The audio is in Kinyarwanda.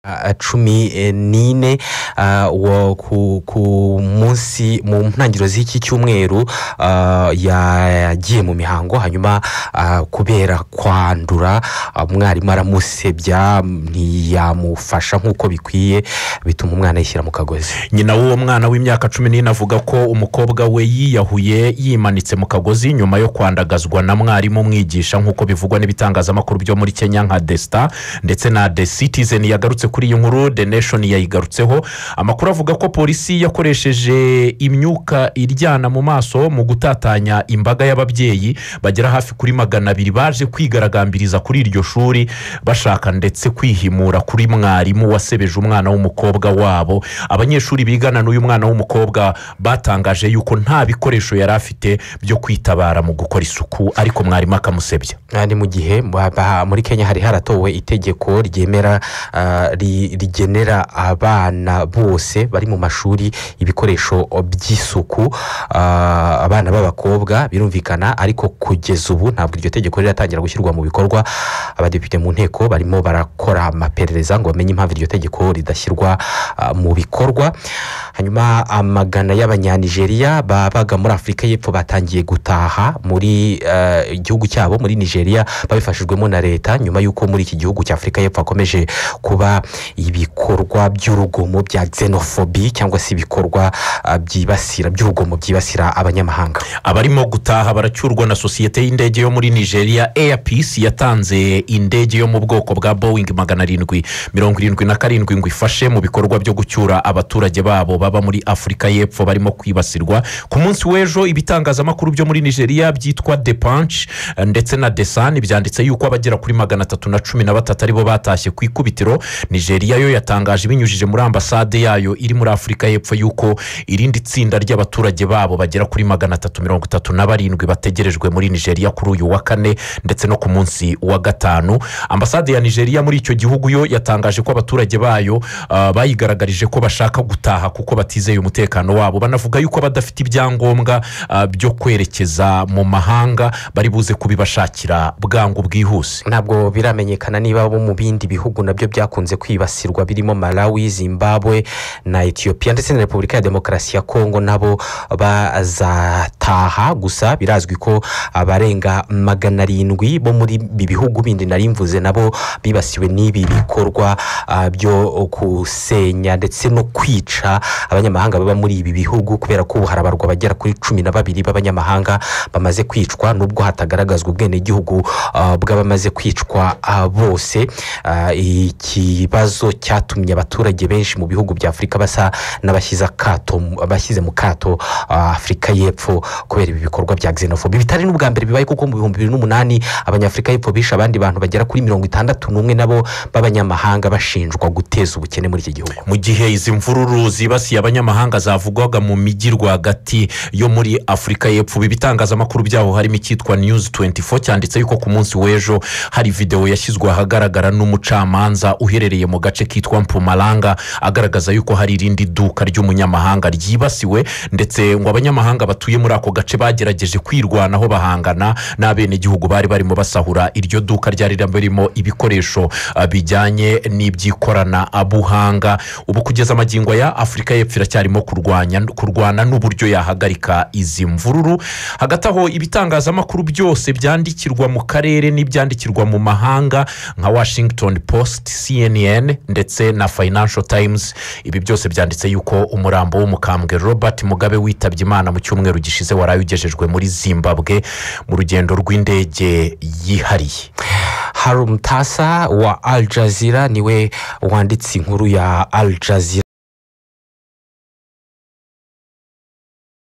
a- cumi eh, n'ine ah, wo- ku- ku munsi mu ntangiriro z'iki cyumweru ah, yagiye mu mihango hanyuma ah, kubera kwandura ah, umwarimu aramusebya ntiyamufasha nk'uko bikwiye bituma umwana yishyira mu kagozi nyina w'uwo mwana w'imyaka cumi n'ine avuga ko umukobwa we yiyahuye yimanitse mu kagozi nyuma yo kwandagazwa na mwarimu umwigisha nk'uko bivugwa n'ibitangazamakuru byo muri kenya nka desita ndetse na de citizen yagarutse kuri iyi nkuru de nation yayigarutseho amakuru avuga ko polisi yakoresheje imyuka iryana mu maso mu gutatanya imbaga y'ababyeyi bagera hafi kuri magana abiri baje kwigaragambiriza kuri iryo shuri bashaka ndetse kwihimura kuri mwarimu wasebeje umwana w'umukobwa wabo abanyeshuri bigana n'uyu mwana w'umukobwa batangaje yuko nta bikoresho yari afite byo kwitabara mu gukora isuku ariko mwarimu akamusebya Ah, ni mu gihe ba- ba- muri kenya hari haratowe itegeko ryemera ah, ri- rigenera abana bose bari mu mashuri ibikoresho by'isuku Ah, abana b'abakobwa birumvikana ariko kugeza ubu ntabwo iryo tegeko riratangira gushyirwa mu bikorwa abadepite mu nteko barimo barakora amaperereza ngo bamenye impamvu iryo tegeko ridashyirwa ah, mu bikorwa hanyuma amagana y'abanyanigeriya babaga muri afurika y'epfo batangiye gutaha muri eh, igihugu cyabo muri nigeria babifashijwemo na leta nyuma y'uko muri iki gihugu cya afurika y'epfo hakomeje kuba ibikorwa by'urugomo bya xenophobie cyangwa se ibikorwa ah, byibasira by'urugomo byibasira abanyamahanga abarimo gutaha baracyurwa na sosiyete y'indege yo muri nigeria air peace yatanze indege yo mu bwoko bwa boeing magana arindwi mirongo irindwi na karindwi ngo ifashe mu bikorwa byo gucyura abaturage babo baba muri afurika y'epfo barimo kwibasirwa ku munsi w'ejo ibitangazamakuru byo muri nigeria byitwa the punch eh, ndetse na the sun byanditse yuko abagera kuri magana atatu na cumi na batatu aribo batashye ku ikubitiro nigeria yo yatangaje ibinyujije muri ambasade yayo iri muri afurika y'epfo yuko irindi tsinda ry'abaturage babo bagera kuri magana atatu mirongo itatu na barindwi bategerejwe muri nigeria kuri uyu wa kane ndetse no ku munsi wa gatanu ambasade ya nigeria muri icyo gihugu yo yatangaje ko abaturage bayo ah, bayigaragarije ko bashaka gutaha kuko batizeye umutekano wabo banavuga yuko badafite ibyangombwa ah, byo kwerekeza mu mahanga bari buze kubibashakira bwangu bwihuse ntabwo biramenyekana niba bo mu bindi bihugu nabyo byakunze kwibasirwa birimo malawi zimbabwe na etiyopiya ndetse na repubulika ya demokarasi ya kongo nabo bazataha gusa birazwi ko abarenga magana arindwi bo muri ibi bihugu bindi nari mvuze nabo bibasiwe n'ibi bikorwa ah, byo gusenya ndetse no kwica abanyamahanga baba muri ibi bihugu kubera ko ubu harabarwa bagera kuri cumi na babiri b'abanyamahanga bamaze kwicwa nubwo hatagaragazwa ubwenegihugu ah, bw'abamaze kwicwa ah, bose Ah, ikibazo cyatumye abaturage benshi mu bihugu bya afurika basa n'abashyize akato abashyize mu kato ah, afurika y'epfo kubera ibi bikorwa bya xenophobia bitari n'ubwa mbere bibaye kuko mu bihumbi bibiri n'umunani abanyafurika y'epfo bishe abandi bantu bagera kuri mirongo itandatu n'umwe nabo b'abanyamahanga bashinjwa guteza ubukene muri iki gihugu mu gihe izi mvururu zibasiye abanyamahanga zavugwaga mu mijyi rwagati yo muri afurika y'epfo ibi bitangazamakuru byaho harimo icyitwa news 24 cyanditse yuko ku munsi w'ejo hari videwo yashyizwe ahagaragara n'umucamanza uherereye mu gace kitwa mpumalanga agaragaza yuko hari irindi duka ry'umunyamahanga ryibasiwe ndetse ngo abanyamahanga batuye muri ako gace bagerageje kwirwanaho bahangana n'abenegihugu bari barimo basahura iryo duka ryari ririmo ibikoresho ah, bijyanye n'iby'ikoranabuhanga ubu kugeza amagingo ya afurika y'epfo iracyarimo kurwanya kurwana n'uburyo yahagarika izi mvururu hagati aho ibitangazamakuru byose byandikirwa mu karere n'ibyandikirwa mu mahanga nka washington post cnn ndetse na financial times ibi byose byanditse yuko umurambo w'umukambwe robert mugabe witabye imana mu cyumweru gishize waraye ugejejwe muri zimbabwe mu rugendo rw'indege yihariye harumutasa wa al jazeera niwe wanditse inkuru ya al jazeera